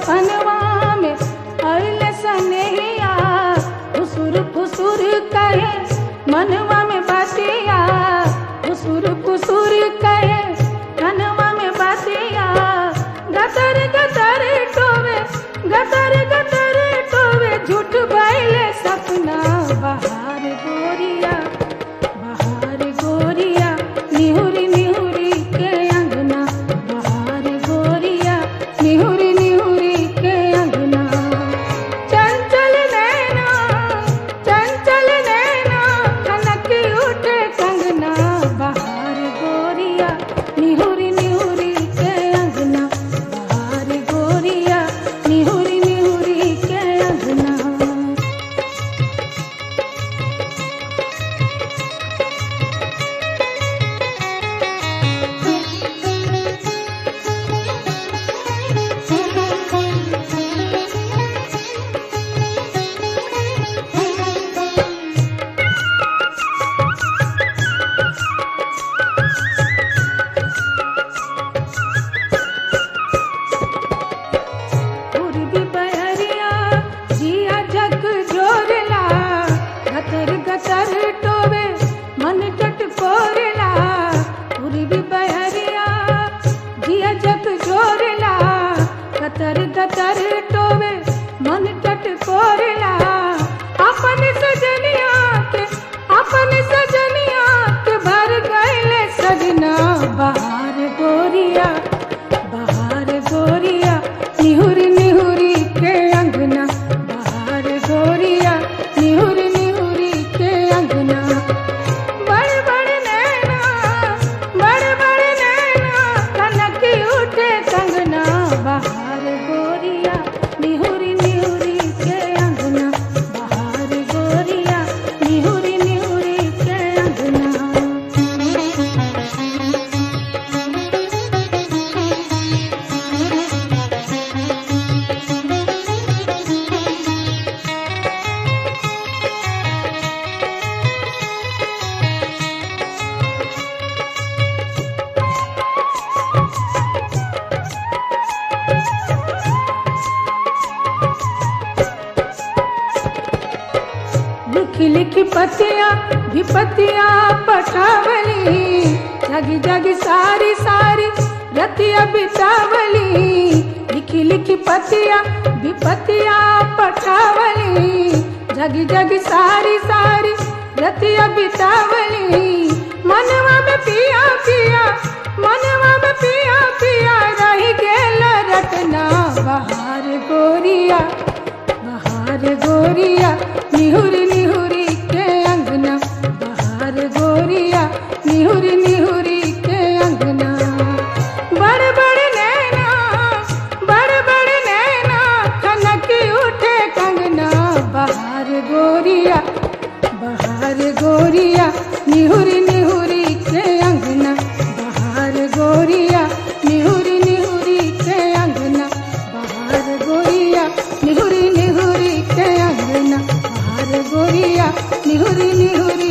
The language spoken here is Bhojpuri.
सपनवा में अइले सनेहिया फुसुर फुसुर कहे मनवा में बातिया फुसुर फुसुर कहे मनवा में बातिया गतर गतर टोवे गतर गतर टोवे झूठ बैले सपना बहार गोरिया बहार गोरिया निहुरी निहुरी के अंगना बहार गोरिया निहुरी निहुरी के अंगना चंचल नैना चंचल नैना कनक उठे कंगना बहार गोरिया निहुरी निहुरी के अंगना बहार गोरिया निहुरी निहुरी के अंगना पूर्वी बहरिया जिया जग जोरला गतर गतर टोवे मन टट कोरला पूर्वी बहरिया जिया जग जोरला गतर गतर टोवे मन टट कोरला अपन सजनिया के अपन सजनिया के भर गए सजना बहार गोरिया बहार गोरिया निहुरी निहुरी के अंगना बहार गोरिया निहुरी निहुरी के अंगना बड़ बड़ नैना बड़ बड़ नैना कनक उठे कंगना बहार गोरिया निहुरी निहुरी के अंगना बहार गोरिया निहुरी निहुरी के अंगना लिख लिख पतिया भी पतिया पटावली जगी जगी सारी सारी रतिया बितावली लिख लिख पतिया भी पतिया पटावली जगी जगी सारी सारी रतिया बितावली मनवा में पिया पिया मनवा में पिया पिया रही गेल रटना बहार गोरिया बहार गोरिया निहुरी निहुरी के अंगना बहार गोरिया निहुरी निहुरी के अंगना बड़ बड़ नैना बड़ बड़ नैना कनक उठे कंगना बहार गोरिया बहार गोरिया निहुरी निहुरी के अंगना बहार गोरिया निहुरी निहुरी के अंगना बहार गोरिया निहुरी निहुरी के अंगना बहार गोरिया निहुरी निहुरी